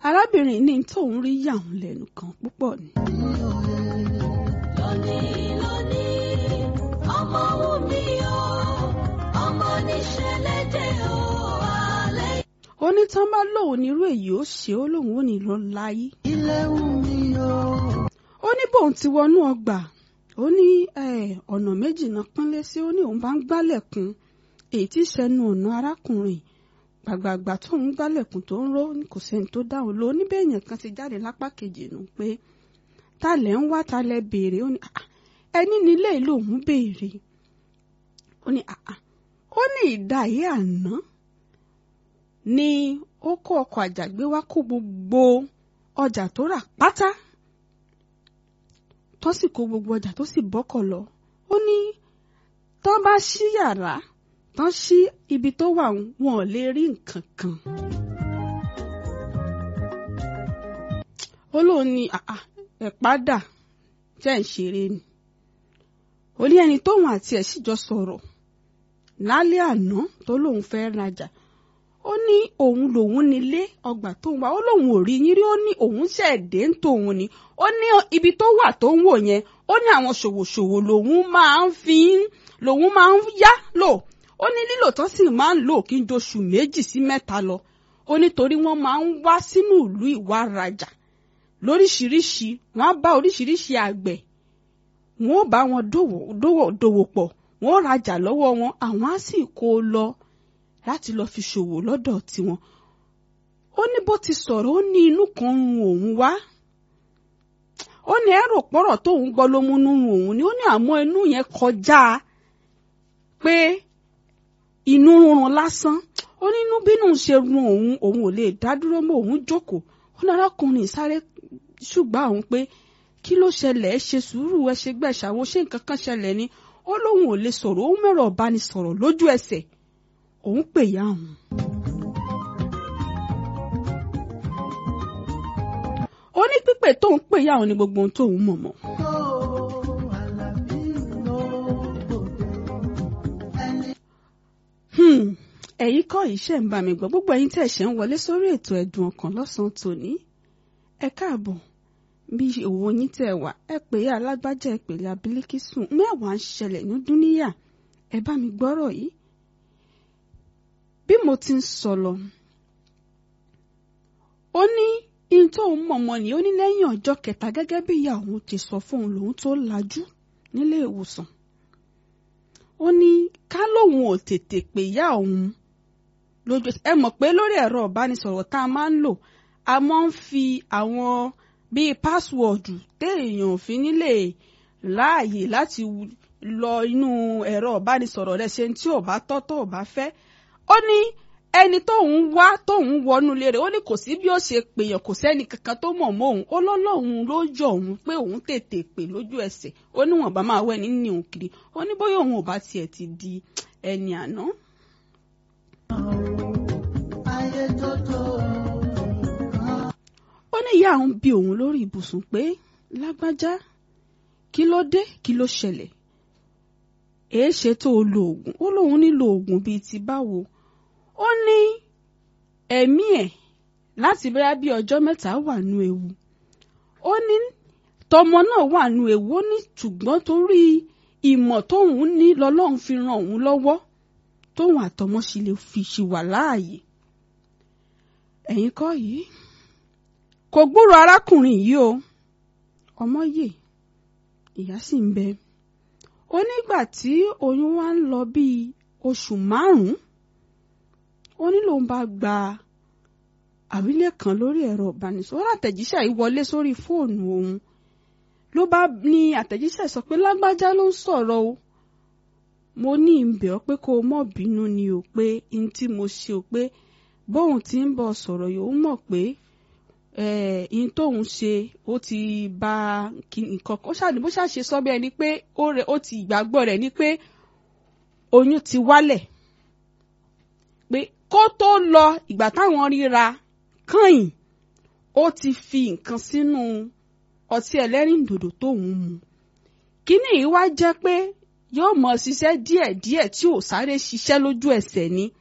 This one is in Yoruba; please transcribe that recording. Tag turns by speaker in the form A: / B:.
A: arábìnrin ní tóun rí yà òun lẹ́nu kan púpọ̀ ni.
B: lónìí lónìí ọmọ wù mí o ọmọ níṣẹ́lẹ̀ dé o alẹ́.
A: ó ní tán bá lóun nírú èyí ó ṣe ó lóun ò ní lọ láyé.
B: ilé wù mí o.
A: ó ní bóun ti wọnú ọgbà ó ní ọ̀nà méjì náà pínlẹ̀ sí ó ní òun bá ń gbálẹ̀kùn èyí tí sẹ́nu ọ̀nà arákùnrin gbàgbàgbà tó ń gbálẹ̀kùn tó ń ró kò sẹ́ni tó dáhùn ló níbẹ̀ èèyàn kan ti jáde lápá kejì nù pé ta lẹ̀ ń wá ta lẹ̀ béèrè ó ní ẹni nílé lòun béèrè ó ní ó ní ìdáyé àná ni ó kó ọkọ̀ àjàgbé wá kó gbogbo ọjà tó rà pátá tó sì kó gbogbo ọjà tó sì bọ́kọ̀ lọ ó ní tán bá ṣí yàrá tán ṣí ibi tó wà wọn ò lè rí nǹkan kan. ó lóun ní ẹ̀ padà jẹ́ ń ṣeré ni ó ní ẹni tóun àti ẹ̀ sì jọ sọ̀rọ̀ lálẹ́ àná tó lóun fẹ́ rajà ó ní òun lòun nílé ọgbà tóun wà ó lóun ò rí yín rí ó ní òun ṣẹ̀dé ń tòun ni ó ní ibi tó wà tó ń wò yẹn ó ní àwọn ṣòwòṣòwò lòun máa ń fi lòun máa ń yá lò ó ní lílò tán sì máa ń lò kí n doṣù méjì sí mẹ́ta lọ ó nítorí wọ́n máa ń wá sínú ìlú ìwà rajà lóríṣiríṣi wọ́n á bá oríṣiríṣi àgbẹ̀ wọ́n ó bá wọn dòwò pọ̀ wọ́n ó rajà lọ́wọ́ wọn àwọn á sì kó o lọ láti lọ fi ṣòwò lọ́dọ̀ tiwọn ó ní bó ti sọ̀rọ̀ ó ní inú kan run òun wá ó ní ẹrù pọ̀rọ̀ tóun gbọ́ ló múnú run òun ni ó ní àmọ́ inú yẹn kọjá pé inú rúnrun lásán ó ní inú bínú ṣe run òun òun ò lè dá dúró mọ́ òun jókòó ó ní arákùnrin sáré ṣùgbọ́n àwọn pé kí ló ṣẹlẹ̀ ẹ ṣe sùúrù ẹ ṣe gbẹ̀ṣàwó ṣé nǹkan kan ṣẹlẹ̀ ni ó lóun ò lè sọ̀rọ̀ ó mẹ́rọ̀ ọ̀bánisọ̀rọ̀ lójú ẹsẹ̀ òun pè ya òun. ó ní pípè tóun pè ya òun ní gbogbo ohun tóun mọ̀ mọ́. ẹ̀yin kọ́ yìí ṣe ń bá mi gbọ́ gbogbo ẹ̀yin tẹ̀ ṣe ń wọlé sórí ètò ẹ̀dùn ọkàn lọ́sàn-án tòní ẹ káàbọ̀ bí òwò yín tẹ̀ wá ẹ pè é alágbájá ẹ pè é abilikísùn mẹ́wàá ń ṣẹlẹ̀ ní dúníyà ẹ bá mi gbọ́rọ̀ yìí bí mo ti ń sọ lọ ó ní ihun tó ń mọ̀mọ́ ni ó ní lẹ́yìn ọjọ́ kẹta gẹ́gẹ́ bí ìyá òun ti sọ fóun lòun tó lajú nílé ìwòsàn ó ní ká lóun ò tètè pè ìyá òun lójú ẹ mọ̀ pé lórí ẹ̀rọ ìbánisọ̀rọ̀ tá a máa ń lò a máa ń fi àwọn bíi pásíwọ̀dù téèyàn fi nílé láàyè láti lọ inú ẹ̀rọ ìbánisọ̀rọ̀ rẹ̀ ṣe tí ò bá tọ́ tó ò bá fẹ́ ó ní ẹni tóun wá tóun wọnú ilé rẹ̀ ó ní kò sí bí ó ṣe pèèyàn kò sẹ́ni kankan tó mọ̀ mọ́ òun ó lọ́lọ́run ló yọ òun pé òun tètè pè lójú ẹsẹ̀ ó níwọ̀n bá máa wẹ̀ ní òun kiri ó ní bóyá òun ò bá tiẹ̀ ti di ẹni àná. ó ní ìyá òun bí òun lórí ibùsùn pé lágbájá kí ló dé kí ló ṣẹlẹ̀ èé ṣe tó o lo oògùn ó lóun nílò oògùn bíi ti báwo ó ní ẹ̀mí ẹ̀ láti bẹ́rẹ́ bí ọjọ́ mẹ́ta wà nú ewu ó ní tọmọ náà wà nú ewu ó ní ṣùgbọ́n torí ìmọ̀ tóun ní lọ́lọ́run fi ran òun lọ́wọ́ tóun àtọmọ sì lè fi ṣì wà láàyè ẹ̀yin kọ́ yìí kò gbúrò arákùnrin yìí o ọmọ yè ìyá sì ń bẹ ó nígbà tí oyún wa ń lọ bíi oṣù márùn-ún ó ní lòun bá gba àwílé kan lórí ẹ̀rọ ìbánisọ̀rọ̀ àtẹ̀jíṣẹ́ yìí wọlé sórí fóònù òun ló bá ní àtẹ̀jíṣẹ́ sọ pé lágbájá ló ń sọ̀rọ̀ o mo ní ìbẹ̀ ọ́ pé kó o mọ̀ bínú ni o pé n tí mo ṣe o pé bóun ti ń bọ̀ sọ̀rọ̀ yòó mọ̀ pé n tóun ṣe ó ti ba nǹkan kan ó ṣàní bó ṣàṣe sọ bí ẹni pé ó ti ìgbàgbọ́ rẹ̀ ni pé oyún ti wálẹ̀ pé kó tó lọ ìgbà táwọn ríra kàn ó ti fi nǹkan sínú ọtí ẹlẹ́rìndòdò tóun mu kíní yìí wá jẹ́ pé yóò mọ̀ ṣiṣẹ́ díẹ̀díẹ̀ tí ò sáré ṣiṣẹ́ lójú ẹsẹ̀ ni